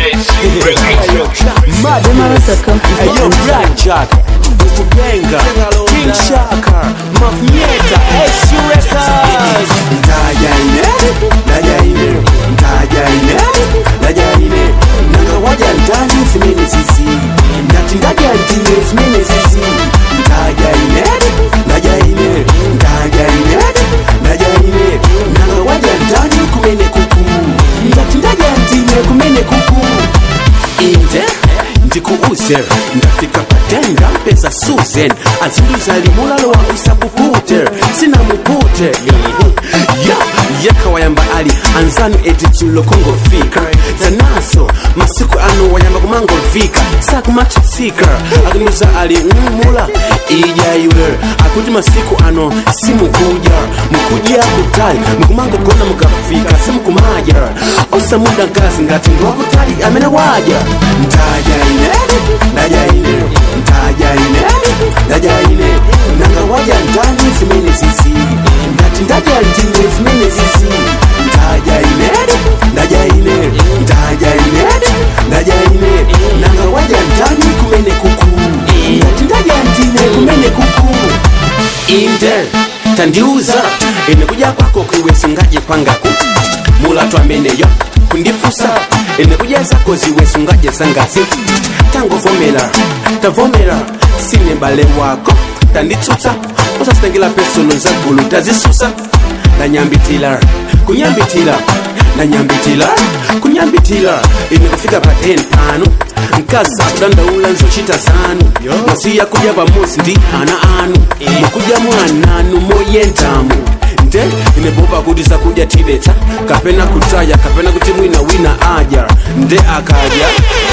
Zemaros.com is the Ayo, answer. Black Jack, Ukubenga, King Shaka, Mafnyeta, SU Records. Ndajaine, ndajaine, ndajaine, ndajaine. Nanga waja ndani simene sisi. Ndati ndaja ntine simene sisi. Ndajaine, ndajaine, ndajaine, ndajaine. Nanga waja ndani kumene kuku. Ndati ndaja ntine kumene kuku. Inde ndikuuze ndafika patenga mpesa susan azinduza limulalo wa usabupute sina mupute ya yeka wayamba ali anzanu editulo kongofika zanaso masiku ano wayamba kumangovika sakumatusika akinduza ali mmula ijaiwe akuti masiku ano simukuja mukuja kutali mukumangogona mukafika simukumaja osamuda nkazi ngati ndiwakutali amene waja ndajaine ndajaine ndajaine ndajaine nanga waja ndani zimene zizi ndati ndaja ndine zimene zizi ndajaine ndajaine ndajaine ndajaine nanga waja ndani kumene kuku ndati ndaja ndine kumene kuku inde tandiuza imekuja kwako kwiwesungaje kwangaku mulatu ameneyo kundifusa imekuja zako ziwesungaje zangazi tangovomera tavomera sine bale wako tanditsutsa usasitengela pesono zagulu tazisusa nanyambitila kunyambitila nanyambitila kunyambitila imekufika pa 10 pano nkaza kudandaula nzochita zanu masiya kuja pamosi ndi ana anu mukuja mwananu moyentamu nde inebopa kuti zakudya tibetsa kapena kutaya kapena kuti mwina wina aja nde akaja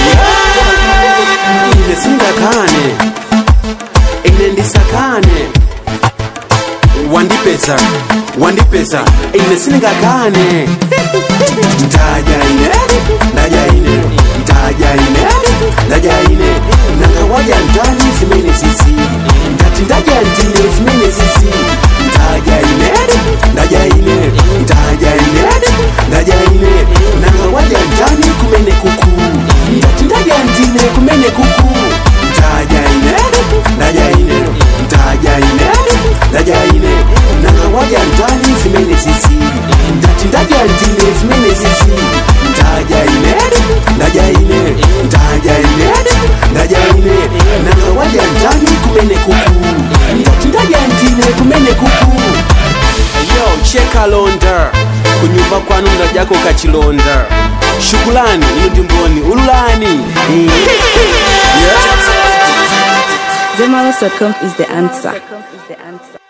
ine sindakane ine ndisakane wandipeza wandipeza ine sindingakane ndajaine ndajaine ndajaine ndajaine nanga ndani zimene zizi ndati ndaja ndine zimene zizi ndajaine ndajaine ndajaine ndajaine nanga ndani kumene kuku ndati ndaja ndine kumene kuku ndajaine ndajaine ndajaine ndajaine nanga ndani zimene zizi ndati ndaja ndine zimene zizi ndajaine ndajaine ndajaine ndajaine nanga ndani kumene kuku ndati ndaja ndine kumene kuku yo cheka londa kunyumba kwanu ndajako kachilonda shukulani ino ndimboni ululani yeah. Zemaros.com is the answer.